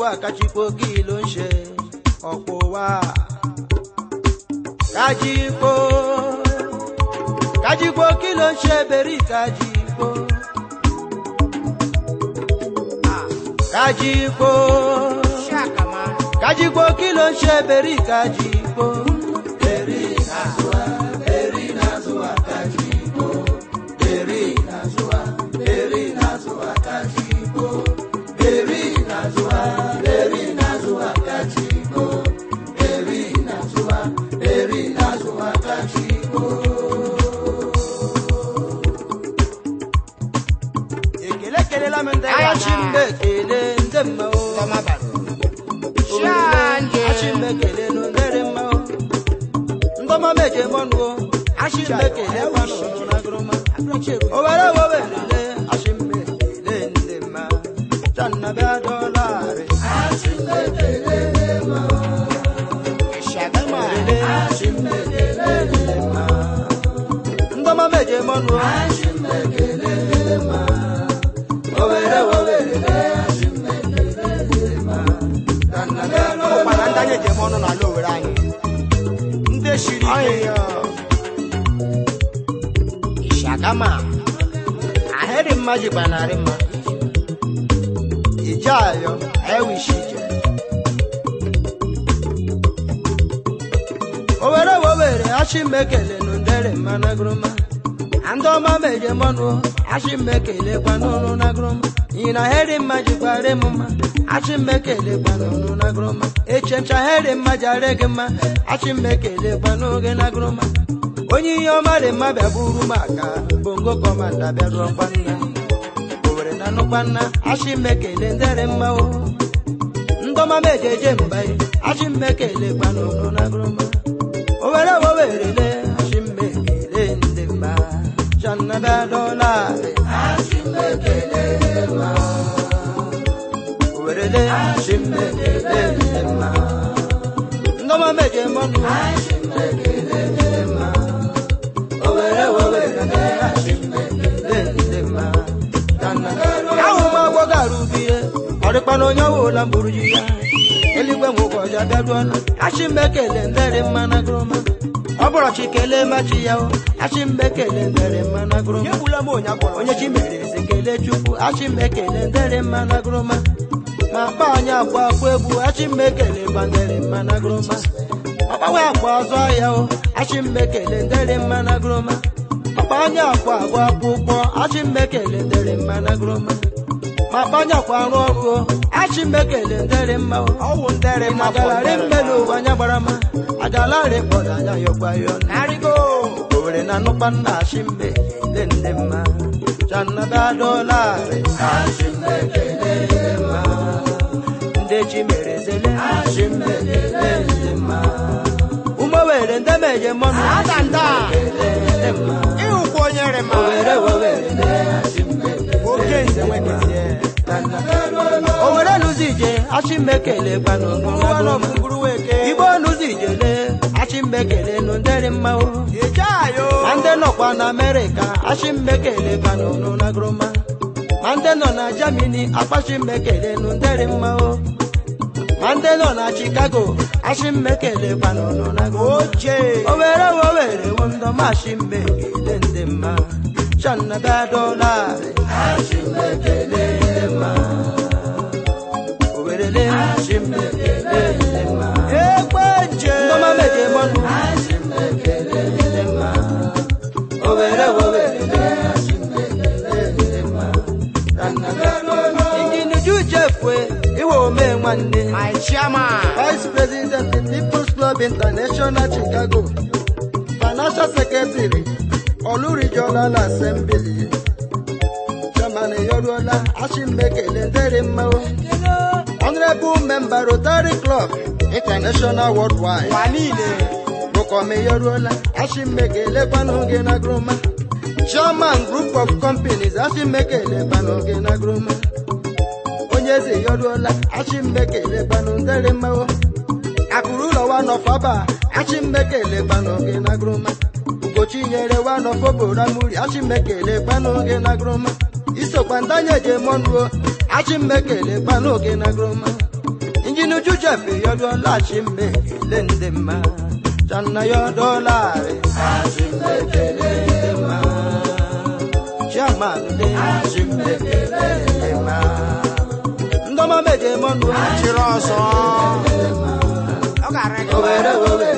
kachikwo kí ló ń ṣe ọ̀pọ̀ wa. kájíkó kájíkó kí ló ń ṣe bẹ̀rí kájíkó. kájíkó Shakama. kájíkó kí ló ń ṣe bẹ̀rí kájíkó. bẹ̀rí nàzúwà bẹ̀rí nàzúwà kájíkó. bẹ̀rí nàzúwà bẹ̀rí nàzúwà kájíkó. bẹ̀rí nàzúwà bẹ̀rí nàzúwà kájíkó. bẹ̀rí nàzúwà bẹ̀rí nàzúwà kájíkó. ekele kelela m ndị Aya na. achimbe ekele ndị mma o. Toma baro. Shanje. achimekele n'ondere mma o ndọma meje mọnuo achimekele kwanụ na groma owere wowerele achimekele ndị mma channabịa dọlarị Shagama. werele achimekele ndị mma ndọma meje mọnuo achimekele ndị mma owere wowerele achimekele ndị mma channabịa Ọkwana ndị dọlarị anyị ejem ọnụ n'ala Owere anyị. ndị shiri ike Ọyịyọ. Shagama. ahịrị mma jikwa narị mma ije ayọ ewishi ije owere wowere achimekele n'ndere mma na groma ndị ọma meje mọnụ achimekele kwanụnụ na groma iyi na ahịrị mma jikwara m mma achimekele kwanụnụ na groma echencha ahịrị mma jare gị mma achimekele kwanụgị na groma onye ihe ọma dị mma bịa buru m aka bongo kọmanda bịaruo kwanna owere na nụkwanna achimekele ndere mma o ndọma mejeje mbaye achimekele kwanụnụ na groma owere wowerele achimekele ndị mma channaba dọlarị achimekele mma owerele achimekele ndị mma ndọma meje mọnụ achimekele ndị mma owere wowerele achimekele ndị mma ahụ m agwọ gara ubie ọdịkpana onye ọwụla mburu ji ya eluigwe nwe ụbọchị abịaruola achimekele ndere mma na groma ọ bụrụ chi kelee machi ya o achimekele ndere mma na groma Nyegbula m onye akpọrọ. onye chi mere eze kelee chukwu achimekele ndere mma na groma ma kpa anyị akwa akwa egwu achimekele gbandere mma na groma ọkpawe akwa ọzọ ahịa o achimekele ndere mma na groma ọkpa anyị akwa agwa akwụkwọ achimekele ndere mma na groma ma kpanya akwa arụ ọrụ o achimekele ndere mma o Ọwụ ndere mma bụ magalarị ndere mmelu mma. ụwa anya gbara ma agalarị kpọrọ anya yọkwa yọ Narịgo. owere na nnukwu nna achimekele ndị mma channaba dọlarị achimekele ndị mma ndị chi mere zele achimekele ndị mma ụmụ were ndị meje mmanụ Adanda. achimekele ndị mma Ịhụkwa onye rị ma. owere wowere ndị achimekele Oke nze nwekezie. owere n'ụzọ ije achimekele gbanụ igbo n'ụzọ ijele achimekele nụ ndere mma o Eje ayo. ma ndị nọkwa na amerịka achimekele gbanụ nụ na groma ma ndị nọ na jamini akpachimekele nụ ndere mma o ma ndị nọ na chicago achimekele gbanụ nụ na groma Oje. owere wowere wondọma achimekele ndị mma channaba dọlarị achimekele ndị mma owerele achimekele ndị mma Ekwe nje. ndọma meje mọnụ achimekele ndị mma owere wowere achimekele ndị mma injinuju jefwe iwe ome nwanne My chairman. Vice President People's Club International Chicago, Financial Secretary, Olu Regional Assembly, Chairman Yoruola Ashimekele Ndere Mmao, Honorable Member Rotary Club International Worldwide, Ụwa niile. Bukome Yoruola Ashimekele Kwanoge na Groma, Chairman Group of Companies Ashimekele Kwanoge na Groma. onye eze yoruola achimekele gbanụ ndere mmanwụ akụrụ ụlọ wa nọfaba achimekele gbanụ gị na groma ugochi nyere wa nọfoboramuri achimekele gbanụ gị na groma isokwa ndanye je mọnuo achimekele gbanụ gị na groma duju jefe yọdụọla achịmbe kele ndị mma channa yọdụọlarị achịmbe kele ndị mma chairman dị achịmbe kele ndị mma ndọma meje mọnụ chịrị ọsọ ọ gara gị owere owere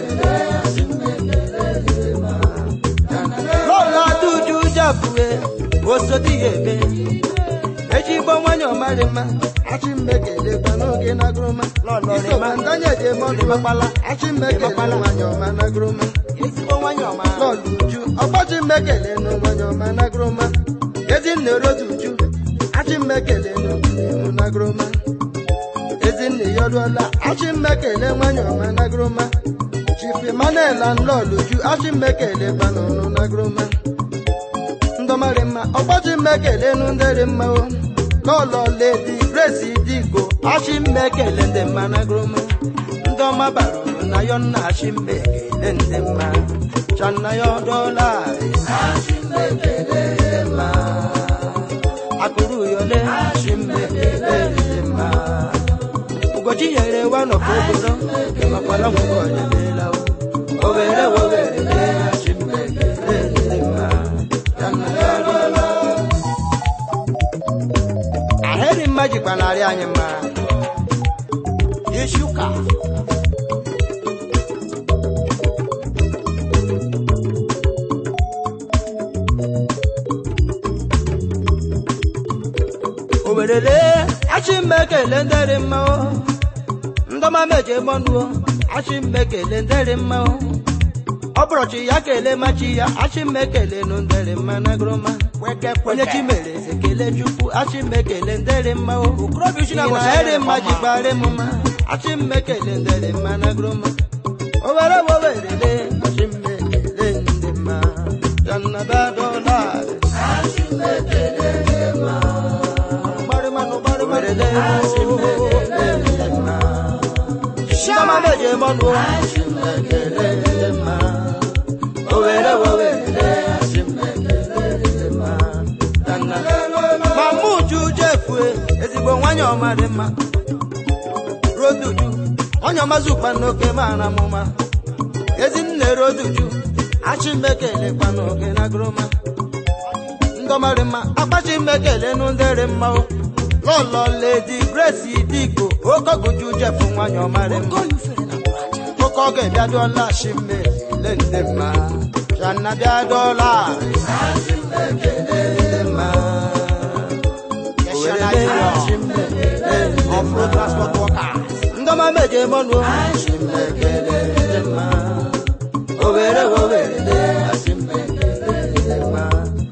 lọla duju japue osodi ya eme ejigbo nwanyị ọmarị mma achịmmekele n'oge nagụrụma isokwa ndanye ji eme ọnụ makpala achịmmekele nwanyị ọma nagụrụma ezigbo nwanyị ọma lọlụ uju ọgbachi mmekele nụ nwanyị ọma nagụrụma ezinne rotu uju achịmmekele nụ nụ nagụrụma ezinne ya ọlụọla achịmmekele nwanyị ọma nagụrụma chief emmanuel anlọlụ uju achịmmekele gbanụnụ nagụrụma ndọmarị mma ọgbachi mmekele nụ ndịrị mma o lọlọ ledi grace digo achịmmekele ndị mma nagụrụma ndị ọma bara uru na yọ nna achịmmekele ndị mma channa ya ọdọla achịmmekele ndị mma akụrụ yọle achịmmekele ndị mma ugochi nyere wa nọkwa obodo makwala nwụkwọ ọdịdịla o were were achịmmekele ndị mma channa ya ọdọla ahịrị mma jikwa narị anyị mma isi ụka owerele achịmmekele ndịrị mma o ndọma meje mọnụo achịmmekele ndịrị mma o ọ bụrọchi ya kele machi ya achịmmekele nụ ndịrị mma na gụrụma kweke onye chi kweke mere eze kele chukwu achịmmekele ndịrị mma o okorobịa uchi na na-agọchi eri mma jikwara m mma achịmmekele ndịrị mma na gụrụma owere wowerele achịmmekele ndị mma jannabadọla gbarịmanụ gbarịmanụ achịmmekele ndị mma Ndọma meje mọnụ achịmmekele ndị mma owere wowerele achịmmekele ndị mma ma mụ uju jefue ezigbo nwanyị ọma dị mma roduju onye ọma zukwa n'oke mara m mma ezinne roduju achịmmekele kwa n'oge na gụrụma ndọmarị mma akpachi mmekele nụ ndịrị mma o lọlọ ledi grace diko okoguju jefu nwanyị ọma dị mma oke oge bịadụọla achịmmekele ndị mma channa bịadụọla achịmmekele ndị mma Kesha Nigeria off-road transport workers ndọma meje mọnụ achịmmekele ndị mma owere owere achịmmekele ndị mma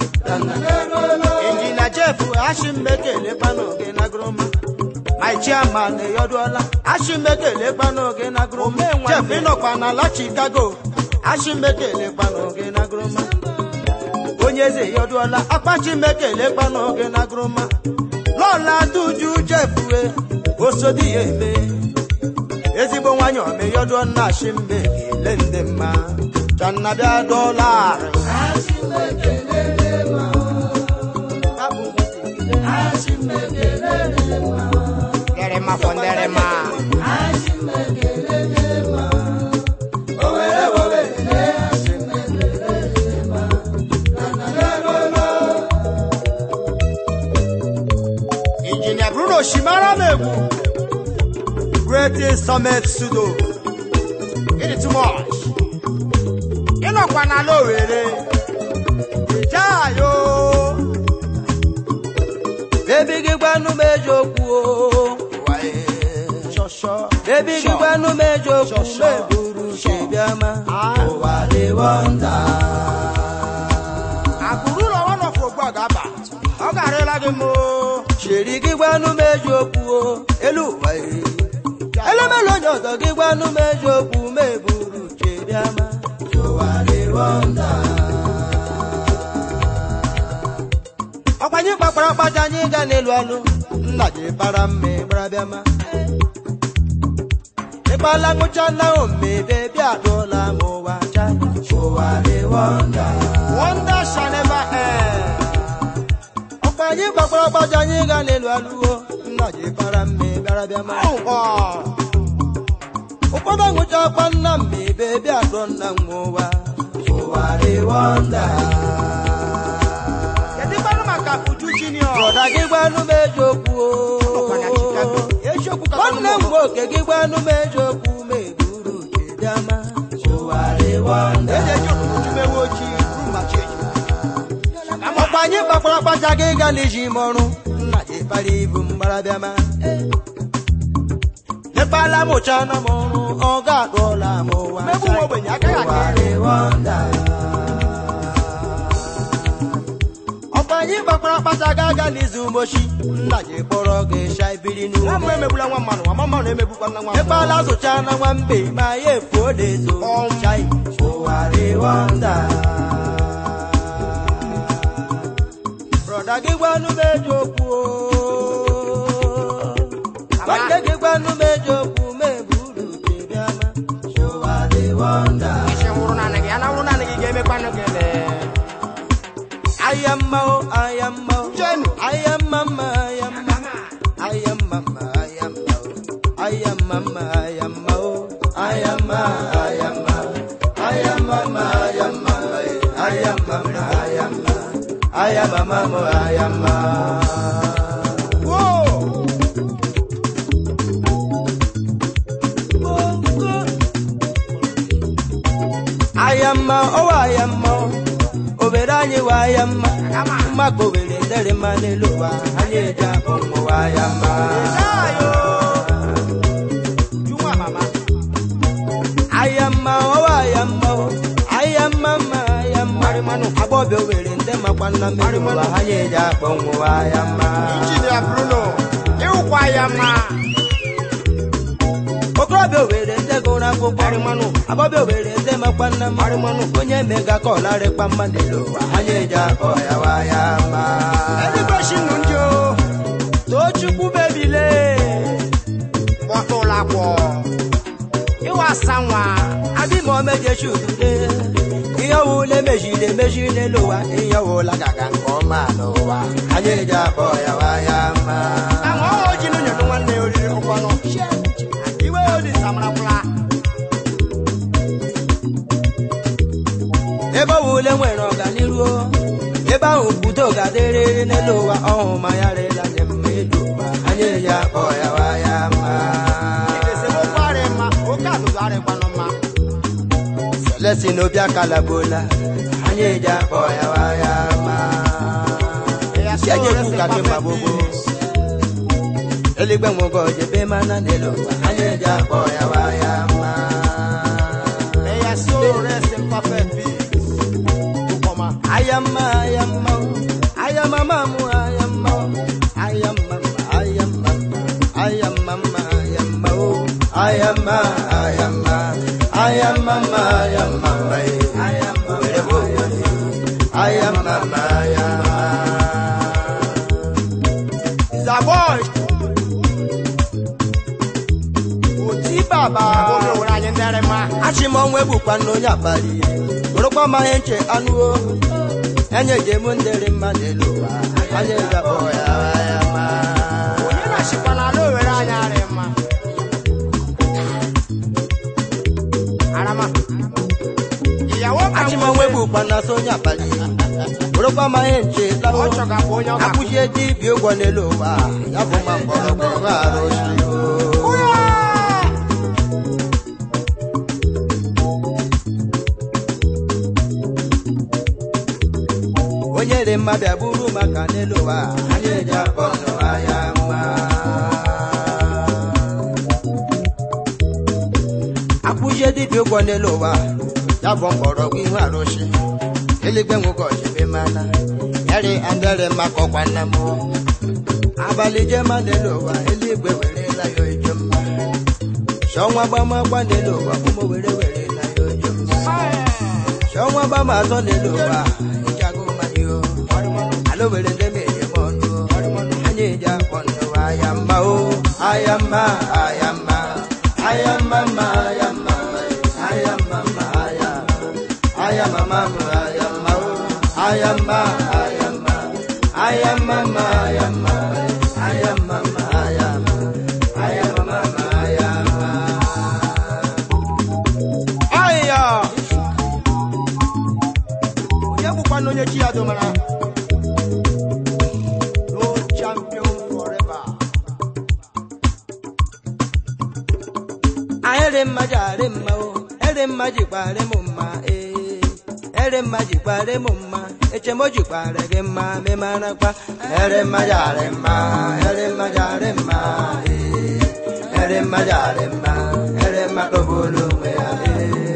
injinia jefu achịmmekele kpanoge na gụrụma my chairman eyọdụọla achịmmekele kpanoge na gụrụma Omenwanne. jefu ịnọkwa n'ala chicago achịmmekele kpanoge na gụrụma onye eze yọdụọla akpachimekele kpanoge na gụrụma lọla duju jefue osodi ya eme ezigbo nwanyị omeyọdụọ nna achịmbe kele ndị mma channa bịa dọla dere ma fọ ndere ma injinia bruno shimara m egwu great summit sudo ịdị too much ịnọkwa n'ala owere ijayo bebi gị gbanụ m eji okwu o shọshọ bebi gị gbanụ m eji okwu meburu chibiama ụwa dị wọnda akụrụ ụlọ nwa nọfụ ogbu ọ ga-aba ọ garịla gị m chiri gị gbanụ m eji okwu o elu ụwa iri elemelu onye ọzọ gị gbanụ m eji okwu meburu chibiama ụwa dị wọnda ọkwanye kpakpara kpacha anyị ga n'elu alụ nna ji para mma gbara bịama ịkpala ṅụcha na omebe bịa dụọla m ụwa cha ụwa dị wọnda wonder shall never end ọkpa anyị kpakpara kpacha anyị ga n'elu alụwo nna ji para mma bịara bịama Ọwụwa. ụfọdụ aṅụchakwa nna m ebe bịa dụọ nna m ụwa ụwa dị wọnda kedu kwanụ maka uju junior brọda gị gwanụ m eziokwu o. Ọkwa na Chicago. eziokwu ka nwanne m nwoke gị gwanụ m eziokwu ma eburu uche bịama ụwa dị wọnda eji eji otutu mewe ojii buru ma chi eji ọkwa anyị kpakwara akpacha gị ga n'iji m ọrụ nna gị kpara ibu mgbarabịama ekpala m ụcha na m ọrụ ọ ga-adụọla m ụwa Mmegbu nwa ogbenye agaghị aka Ụwa dị wọnda. ọkwa anyị kpakwara akpacha gị aga n'izu mgbochi nna gị kpọrọ gị sha ibiri nwa n'ume m emegbula nwa mmanụ nwa mmanụ na-emegbukwa nna nwa ekpala zụcha na nwambe ma ya efuo na-ezo Ọm. chai ụwa dị wọnda brọda gị gwanụ m eziokwu o. nwanne gị gwanụ m eziokwu ma eburu uche bịama ụwa dị wọnda isi nwụrụ naanị gị ya na nwụrụ naanị gị ga-emekwanụ gị lee aya mma o aya mma o Jenu. aya mma mma aya mma aya mma mma aya mma o aya mma mma aya mma o aya mma aya mma aya mma mma aya mma aya mma mma aya mma aya mma mma aya mma Woo! aya mma ọwa aya mma o obere anyị wa aya mma mmakpa obere ndere mma n'elu ụwa anyị eji akpọ mmụwa aya mma Ayo! Uju nwa mama aya mma ọwa aya mma o aya mma mma aya mma agbọbịa owere ndị makwa nna mmiri ụwa ha nye eji akpọ nwụwa aya mma injinia bruno ịwụkwa ya mma okorobịa owere ndị gụrụ akwụkwọ agbọbịa owere ndị makwa nna mmanụ onye mega ka ọlarịkpa mma n'elu ụwa ha nye eji akpọ ya wa ya mma eluigwe shinu ndị o tochukwu bebile kpọta ụlọ akwọ ịwa asa nwa adị ma omejechi udude ihe ọwụla emejiri emeji n'elu ụwa ihe ọwụla gaga nke ọma n'ụwa ha nye eji akpọ ya wa ya mma ka nwa ọhụụ ji n'ụnyọdụ nwanne ya oriri ụkwanụ iwe odi samarakwụla ebe ọ wule nwere ọganiru ebe ahụ udo ga-adịrịrị n'elu ụwa ọhụ ma ya rịla nye mma elu ụwa anyị eji akpọ ya wa ya mma esemokwu arị mma oke azụzụ arịkwanụ mma selesi n'obi akala gbola anyị eji akpọ ya wa ya mma Ya si enye so ekwu ka gị ma gbogbo eluigwe nwoke ojebe mana n'elu ụwa anyị eji akpọ ya wa ya mma May your soul rest in perfect peace. Ukoma. ayamma ayamma ayamma mamu ayamma ayamma ayamma ayamma ayamma ayamma ayamma ayamma ayamma ayamma ayamma ayamma Zaboy. oti baba Omi òwúrọ̀ anyi ndẹ́rẹ̀ ma. achị m ọnwa egbukwa n'onye abalị bụrụkwa ma ihe nche anụ o enye jem ndịrị mmadụ elu ụwa anya ezakpọ ya ya ma Onye na-achịkwa n'ala Owere anyị arị mma. Arama. Ìyàwó ka achị m ọnwa egbukwa na so onye abalị bụrụkwa ma ihe nche Ọ lawo chọgapụ onye ọ ga akwụchie dibịa ụgwọ n'elu ụwa ya bụ ma mgbọrọgwụ nwe arụsị o onye dị mma bịa buru maka n'elu ụwa anyị eji akpọ n'ụwa ya mma akwụzie dibịa ụgwọ n'elu ụwa ya bụ mgbọrọgwụ ihu arụsị eluigwe nwoke ọchịbe mana yari andere maka ọkwa nna m abalị jema n'elu ụwa eluigwe werela ya ojo mma shọnwa gbamagba n'elu ụwa ụmụ were werela ya ojo mma Ṣọwọ́n bá máa tọ́ nílò wa, ìjago máa ní o. Alówèrè ndémi èyí mọ̀ ọ́nù o. Ayé ìjà pọ̀nù àyàmá o. Àyàmá àyàmá àyàmá má àyàmá àyàmá má àyàmá. Àyàmá má mú àyàmá o. Àyàmá àyàmá àyàmá má àyàmá. Àyàmá má àyàmá àyàmá má àyàmá. mma jikwara m mma ee ere mma jikwara m mma echemo jikwara gị mma memarakwa ere mma jara mma ere mma jara mma ee ere mma jara mma ere mma dogburu onwe ya ee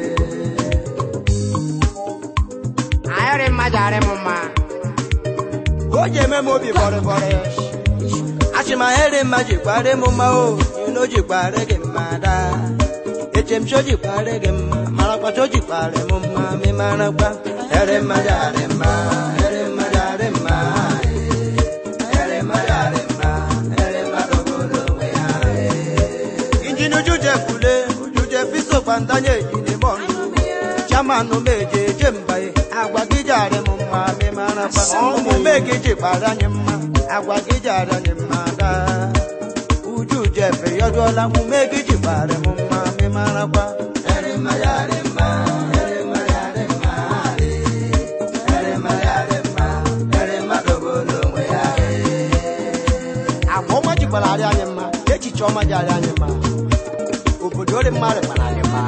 ayọrị mmadụ arị m mma o ji eme m obi bọrịbọrị achị ma ere mma jikwara m mma o ino jikwara gị mma daa echemcho jikwara gị mma marakwacho jikwara m mma memarakwa ere mma jara mma ere mma jara mma ee ere mma jara mma ere mma dogburu onwe ya ee injin uju jefule uju jefisokwa ndanye ejine mọnụ chamanụ meje eje mbaye agwa gị jara m mma memarakwa omume gị jikwara anyị mma agwa gị jara anyị mma daa uju jefe yọjụọla omume gị jikwara m mma memarakwa ere mma jara mma ere mma jara mma ee ere mma jara mma ere mma dogburu onwe ya ee agwa ọma jikwara arị anyị mma echiche ọma ji arị anyị mma obodo ori mmadụ kpara anyị mma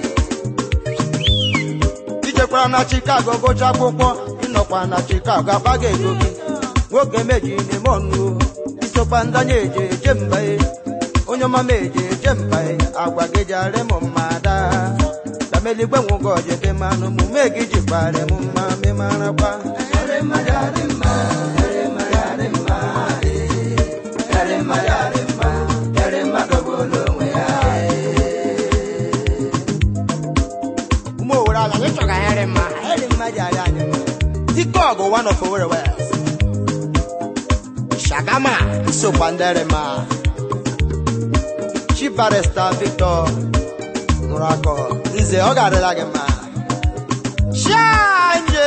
ijekwara na chicago gụcha akwụkwọ ịnọkwa na chicago agbaga ego gị nwoke meji n'ime ọnụ isokwa ndanye eje eje mbae onye ọma meje eje mbae agwa gị jara m mma daa dameligwe nwoke ojede mmanụ mume gị jikwara m mma memarakwa ere mma jara mma ere mma jara mma ee ere mma jara mma ere mma dogburu onwe ya ụmụ owere ala anyị chọga ayọrị mma ayọrị mma ji arị anyị mma Dike ọgụ one of Owerri West shagama isokwa ndere ma Chief Barrister Victor Nrakọ nze ọ ga-adịla gị mma Shanje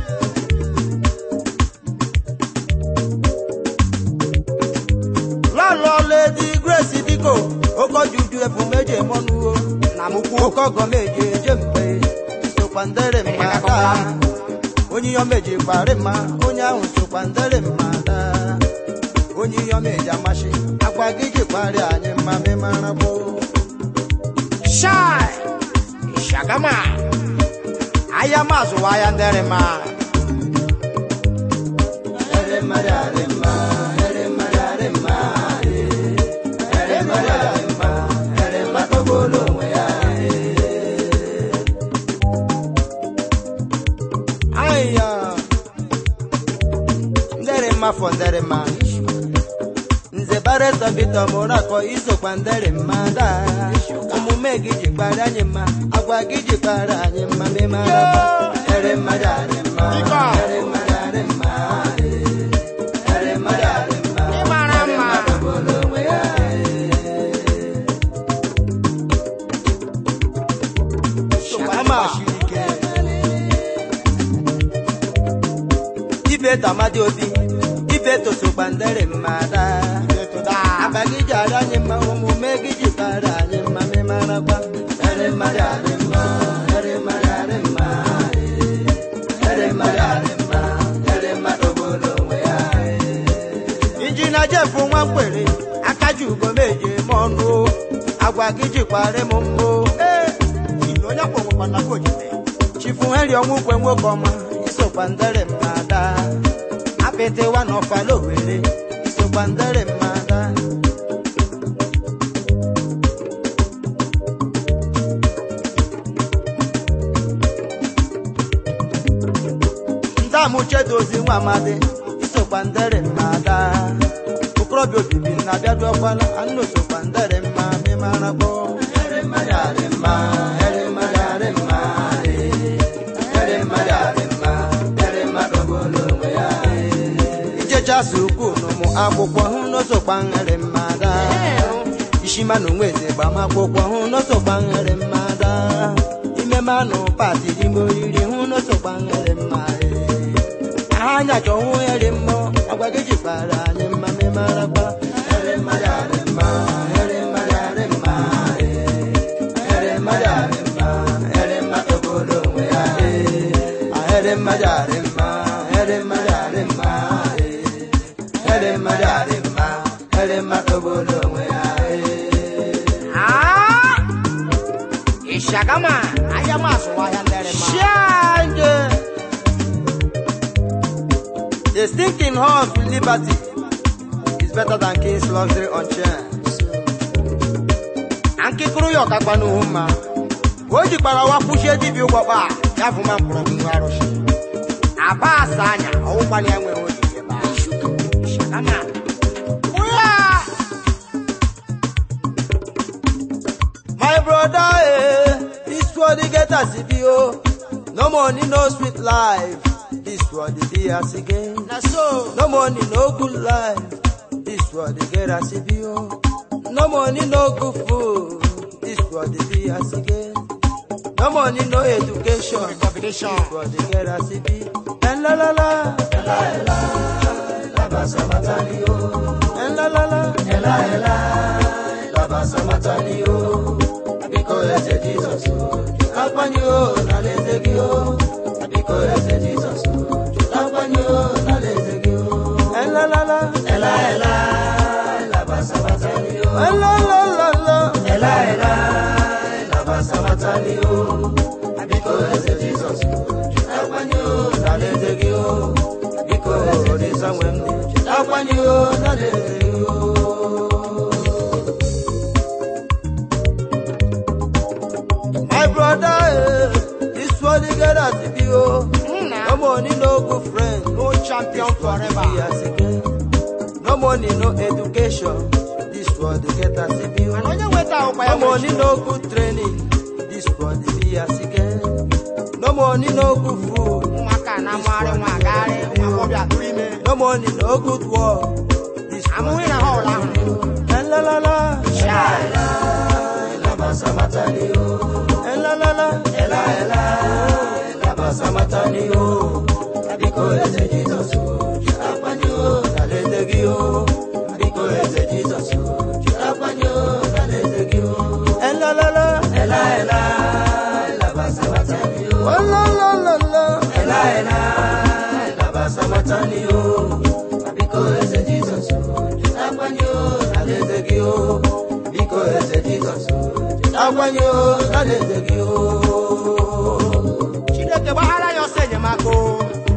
lọlọ Lady Grace Diko okojuju efumeje mọnuwo na mukwu okogo meje eje mgbe isokwa ndere mma daa onye ihe meji kparị mma onye ahụ sokwa ndere mma daa onye ihe meji amasị agwa gị ji kparị anyị mma memara bụ shai shagama ahịa mazụ wa ahịa ndere ma ere mmadụ arị mma ere mmadụ arị mma ee. ere mmadụ arị mma ere mmadụ bụrụ onwe ya ee. Aya. ndere mma fọ ndere mma nze baresa bito mụrụ akọ isokwa ndere mma daa omume gị ji kpara anyị mma agwa gị ji kpara anyị mma memara mma ere mmadụ arị mma ere mmadụ arị mma ee. ere mmadụ arị mma ịmara mma bụrụ onwe ya shagama siri ike ibe tamadi obi ibe tosokwa ndere mma daa etoda Aba gị ji ara anyị mma omume gị ji bara anyị mma memarakwa ere mmadụ arị mma ere mmadụ arị mma ee. ere mmadụ arị mma ere mmadụ bụrụ onwe ya ee. injina jefu nwa mkwere aka ji ugo meje eme ọnụ agwa gị jikwara m mbụ ee ile onye kpọnwekwa na kojide chifu heri ọnwụ kwe nwoke ọma isokwa ndere mma daa apịtịwa n'ọfala owere isokwa ndere mma daa ndamuchedozi nwa amadi isokwa ndere mma daa okorobịa obibi na-abịadu ọkwala anụ sokwa ndere mma memarakpọ ere mmadụ arị mma ere mmadụ arị mma ee. ere mmadụ arị mma ere mmadụ bụrụ onwe ya ee. ichechasị ukwu n'ụmụ akwụkwọ hụ n'osokwa nhere mmada ishima na onwe eze gbamakwụkwọ hụ n'osokwa nhere mmada ime manụ pati ime oriri hụ n'osokwa nhere mma ee. anya chọhụ ere mmụọ agwa gị jikwara anyị mma memarakwa ere mmadụ arị mma ere mmadụ arị mma ee. ere mmadụ arị mma ere mmadụ bụrụ onwe ya ee. Ah, ere mmadụ arị mma ere mmadụ arị mma ee. ere mmadụ arị mma ere mmadụ bụrụ onwe ya ee. ah ishagama ahịa m azụwa ahịa ndere mma Shine. The stinking horse with liberty is better than king's luxury on chair. Ankịkụrụ ya ọkakpa n'ihu mma. O jikwara wa kwụchie dibịa ụgbọkpa a, ya bụ ma mkpọrọgwụ nwa arụsị. Aba asa anya, ọwụkwala ya nwere oji ebe a. Shakama. Ụya! My brother, eh, this world they get as it be, oh. No money, no sweet life. This world they be as again. na so No money, no good life. This world they get as it be, oh. No money, no good food. This world they be as again. No money, no education. competition This world they get as it be. And la la la, and la la, la basa matani, oh. And la la la, and la la, la basa matani, oh. Because I said Jesus, oh. Upon you, na leze gi, oh. Because I said Jesus, oh. Upon you, na leze gi, oh. And la la la, and la la, la basa matani, oh. And la la la la, and la la, la basa matani, oh. Because I said Jesus, oh. Upon you, na leze gi, oh. Because I said Jesus, oh. Upon you, na leze gi, oh. My brother, eh, this world you get as it be, oh. Nna. No money, no good friend. no champion Be forever as again. No money, no education. This world they get as it be, mana oh. onye nweta ahụkwa ya No money, nwere no good training. This world they be as again. No money, no good food. ụmụaka na-amụgharị nwa agagharị nwa agbọbịa tụrụ ime No money, no good work. This world amụghị na ha ụla ahụ And la la la. La basa matani o. And la la la. Ela ela. La basa matani o. Abiko eze Jesus o. Apani o. Naleze gi o. Abiko eze Jesus o. Apani o. Naleze gi o. And la la la. Ela ela. La basa matani o. Oh la la la la. Ela ela. La basa matani o. Abiko eze Jesus o. Apani o. Naleze gi o. Biko eze Jesus o. Apani o. Naleze gi o. chineke gbaghara ya ọsọ enyemaka o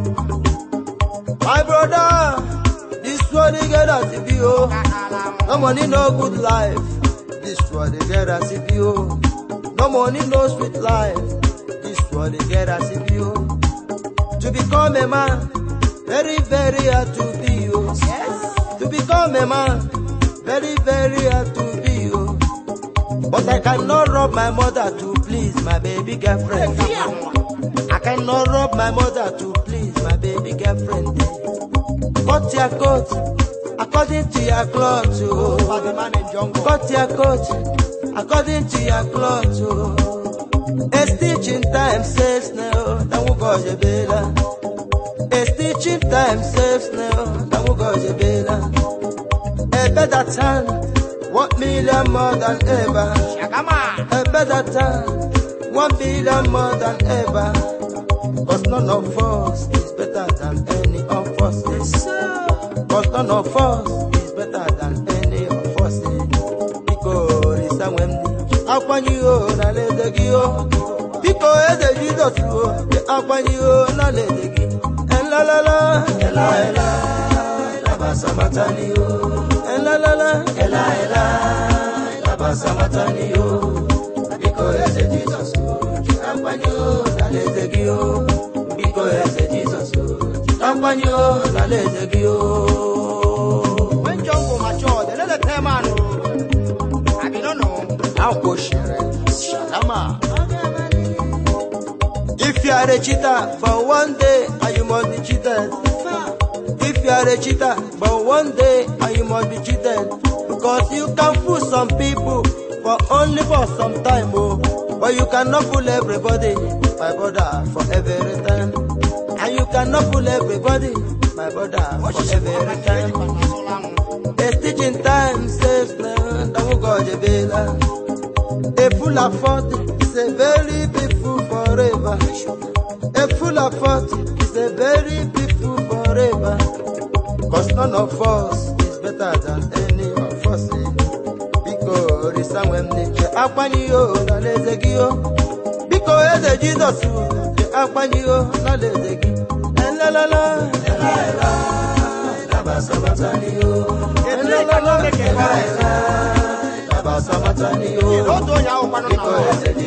My brother, this world they get as it be oh. ka n'ala ahụ No money, no good life. This world they get as it be oh. No money, no sweet life. This world they get as it be oh. To become a man, very very hard to be oh. yes To become a man, very very hard to be oh. But I cannot rob my mother to please my baby girlfriend. I cannot rob my mother to please my baby girlfriend. Cut your coat according to your clothes, oh. Bad man in jungle. Cut your coat according to your clothes, oh. A stitch in time saves now, then we go je bela. A stitch in time saves now, then we go je bela. A better time, one million more than ever. Shagama. A better time, one billion more than ever. Cause none of us is better than any of us. Cause none of us is better than any of us. Because it's a Wendy. Akwanye o na lede gị o. Biko eze Jizọs o. Akwanye o na lede gị. Elalala. Ela ela. Labasa matani o. Elalala. Ela ela. Labasa matani o. Biko eze Jizọs o. Akwanye o na lede gị o. Biko eze Jizọs o. Akwanye o na lede gị o. When jungle matured, they let the tell man. oh. I be don't know. Akwoshere. Shagama. If you are a cheater for one day, and you must be cheated. If you are a cheater for one day, and you must be cheated. Because you can fool some people for only for some time, oh. But you cannot fool everybody, my brother, for every time. And you cannot fool everybody, my brother, for every time. A stitch in time saves none, that will go to Bela. A fool of forty is a very big fool forever. A fool of forty is a very big fool forever. Cause none of us is better than any of us. eh. Biko risa when nature akwani yo na leze gi yo. Biko eze jizọs ji akwanye o n'ala eze gị elelele otu onye ahụ kwanụ na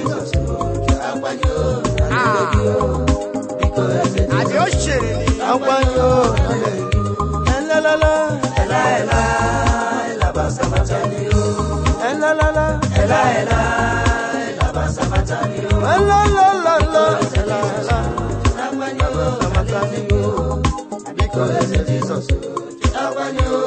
adị o chere ni akwanye o elelele elelele elelele